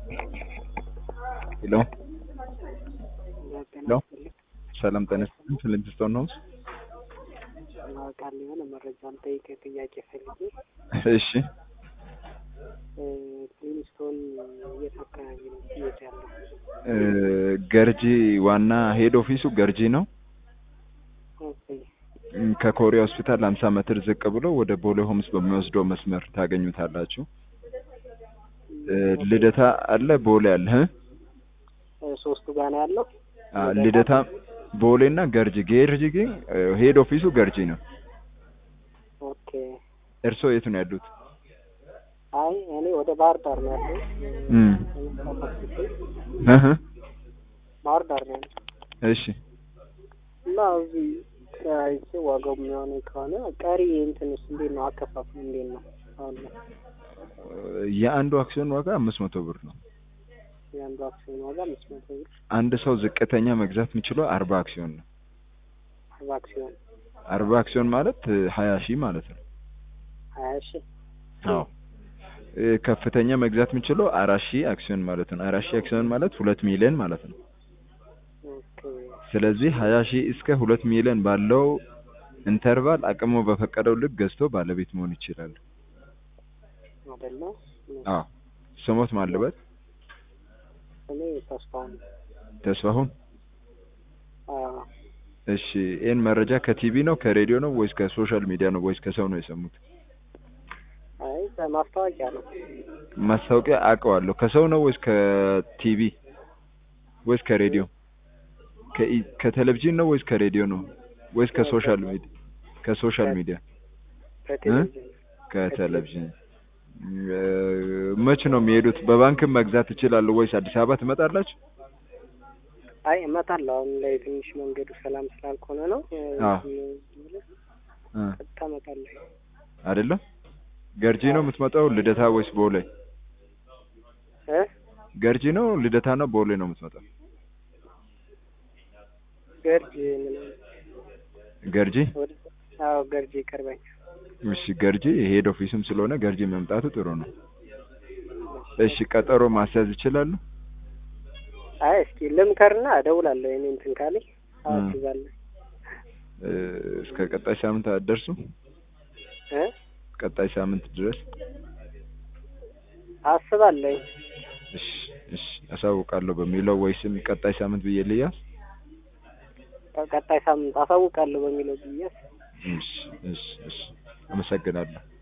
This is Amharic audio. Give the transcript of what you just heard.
ሄሎ ሄሎ ሰላም ጤና ይስጥልኝ ፍሊንትስቶን ነው ቃል የሆነ መረጃ ልጠይቅህ ጥያቄ ፈልጌ እሺ ፍሊንስቶን የት አካባቢ ነው እየት ያለው? ገርጂ ዋና ሄድ ኦፊሱ ገርጂ ነው ኦኬ ከኮሪያ ሆስፒታል 50 ሜትር ዝቅ ብሎ ወደ ቦሌ ሆምስ በሚወስደው መስመር ታገኙታላችሁ ልደታ አለ ቦሌ አለ እ ሶስቱ ጋር ነው ያለው። አ ልደታ ቦሌ እና ገርጂ ገርጂ ግን ሄድ ኦፊሱ ገርጂ ነው ኦኬ እርስዎ የት ነው ያሉት አይ እኔ ወደ ባህር ዳር ነው ያለው። እም እህ ባህር ዳር ነው ያለው እሺ እና እዚህ አይቼ ዋጋው የሚሆነ ከሆነ ቀሪ እንትንስ እንዴት ነው አከፋፍሉ እንዴት ነው አሁን ላይ? የአንዱ አክሲዮን ዋጋ አምስት መቶ ብር ነው የአንዱ አክሲዮን ዋጋ አምስት መቶ ብር አንድ ሰው ዝቅተኛ መግዛት የሚችለው አርባ አክሲዮን ነው አርባ አክሲዮን አርባ አክሲዮን ማለት ሀያ ሺህ ማለት ነው ሀያ ሺህ አዎ እ ከፍተኛ መግዛት የሚችለው አራት ሺህ አክሲዮን ማለት ነው አራት ሺህ አክሲዮን ማለት ሁለት ሚሊዮን ማለት ነው ኦኬ ስለዚህ ሀያ ሺህ እስከ ሁለት ሚሊዮን ባለው ኢንተርቫል አቅሙ በፈቀደው ልክ ገዝቶ ባለቤት መሆን ይችላል አይደለ? አዎ ስሞት ማለበት እኔ ተስፋውን ተስፋሁን አዎ እሺ ይህን መረጃ ከቲቪ ነው ከሬዲዮ ነው ወይስ ከሶሻል ሚዲያ ነው ወይስ ከሰው ነው የሰሙት አይ በማስታወቂያ ነው ማስታወቂያ አውቀዋለሁ ከሰው ነው ወይስ ከቲቪ ወይስ ከሬዲዮ ከኢ- ከቴሌቪዥን ነው ወይስ ከሬዲዮ ነው ወይስ ከሶሻል ሚዲያ ከሶሻል ሚዲያ በቴሌቪዥን ከቴሌቪዥን እ መች ነው የሚሄዱት በባንክም መግዛት ይችላሉ ወይስ አዲስ አበባ ትመጣላችሁ አይ እመጣለሁ አሁን ላይ ትንሽ መንገዱ ሰላም ስላልሆነ ነው እ አዎ። እ ቀጥታ እመጣለሁ አይደለም ገርጂ ነው የምትመጣው ልደታ ወይስ ቦሌ እ ገርጂ ነው ልደታ ነው ቦሌ ነው የምትመጣው ገርጂ ምን ገርጂ ወደ አዎ ገርጂ ይቀርበኝ እሺ ገርጂ ሄድ ኦፊስም ስለሆነ ገርጂ መምጣቱ ጥሩ ነው እሺ ቀጠሮ ማስያዝ ይችላሉ አይ እስኪ ልምከርና እደውላለሁ እኔ እንትን ካለኝ እ አስይዛለሁ እ እስከ ቀጣይ ሳምንት አትደርሱ እ ቀጣይ ሳምንት ድረስ አስባለሁ እሺ እሺ አሳውቃለሁ በሚለው ወይስም ቀጣይ ሳምንት ብዬ ልያዝ ቀጣይ ሳምንት አሳውቃለሁ በሚለው ብዬ እሺ እሺ እሺ አመሰግናለሁ